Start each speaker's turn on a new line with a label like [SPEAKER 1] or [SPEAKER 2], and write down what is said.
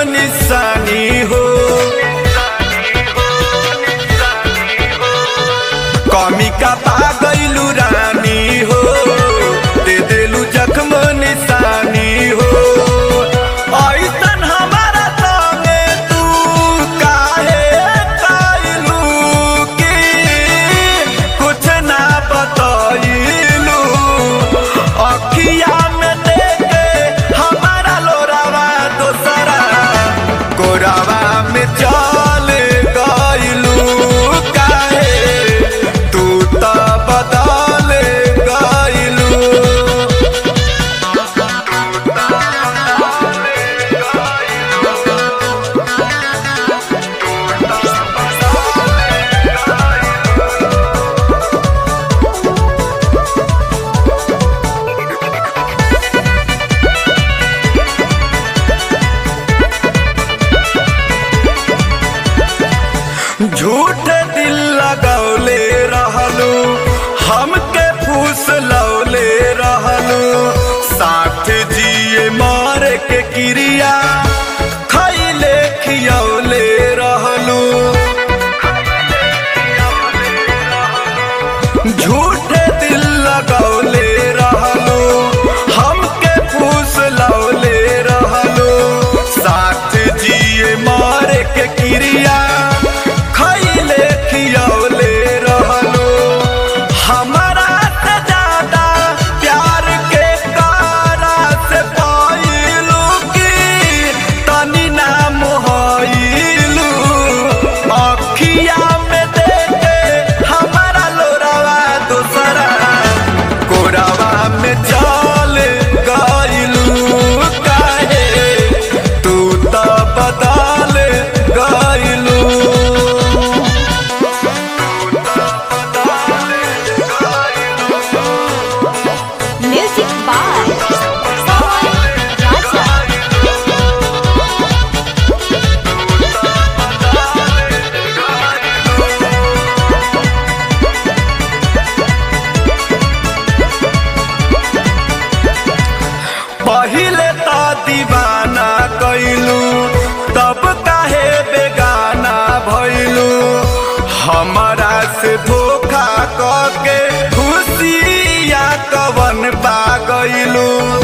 [SPEAKER 1] निशानी हो कमी का पा गईलू रानी हो दे देलू जख्म निशानी हो ऐसन हमारा संगे तू काहे कइलू कि कुछ ना बतइलू अखिया में देखे हमारा लोरावा दोसरा गोरावा में चल गइलू काहे तू त बदल गइलू झूठ दिल लगौले रहलू हमके फूस लौले रहलू साथ जिए मार के क्रिया खैले खियौले रहलू झूठ दिल लगौले रहलू हमके फूस लौले रहलू साथ जिए मार के क्रिया खैले खियौले रहलू हमारा से ज्यादा प्यार के कारा से पाइलू की तनी नाम होइलू अखिया में देखे हमारा लोरावा दूसरा कोरावा में चल गइलू काहे तू त बदल गइलू
[SPEAKER 2] Music by Soy Raja.
[SPEAKER 1] पहिले त दीवाना कैलू तब काहे बेगाना भइलू हमरा से धोखा कके खुशिया कवन पा गइलू